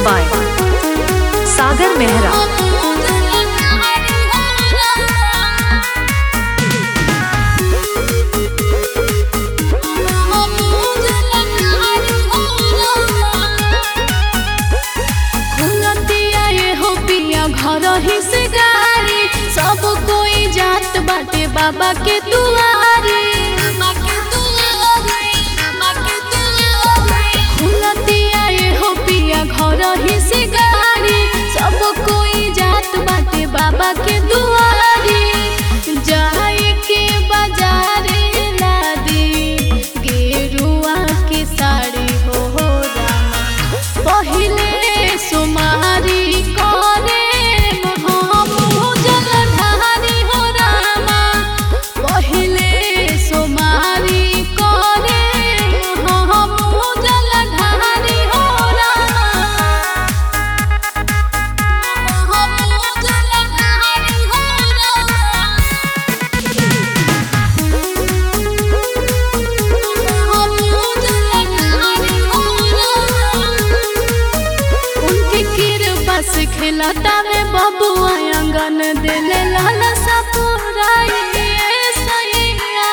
by Sagar Mehra. घर ही से गाड़ी सब कोई जात बाटे बाबा के दुआरे खुलतिया ये हो पिया घर ही से गाड़ी सब कोई जात बाटे बाबा के दुआरे जाए के बाजारे लादी गेरुआ के साड़ी हो हो रामा पहिले सुमारी करे हम जलधारी हो रामा पहिले सुमारी करे हम जलधारी हो रामा हम जलधारी हो उनके कृपा से खिलाता में बबुआ आंगन दिले लाल सपुराई सैया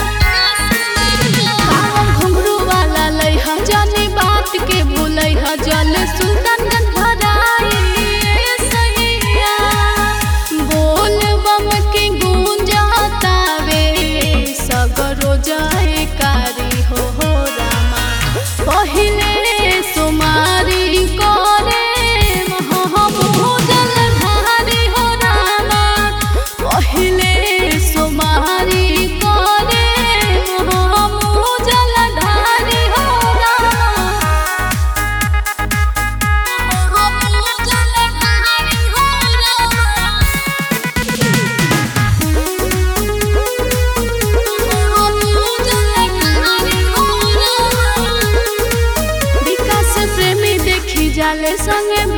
घुंघरू वाला लइहा जानी बात के भूलैहा जल सुल्तान भराई सैया बोल बम के गूंजतावे सगरो जाए कारी हो हो रामा पहिले सुमारी करे हम जलधारी हो रामा पहिले सुमारी करे हम जलधारी हो रामा हम जलधारी हो रामा विकास प्रेमी देखी जाले संगे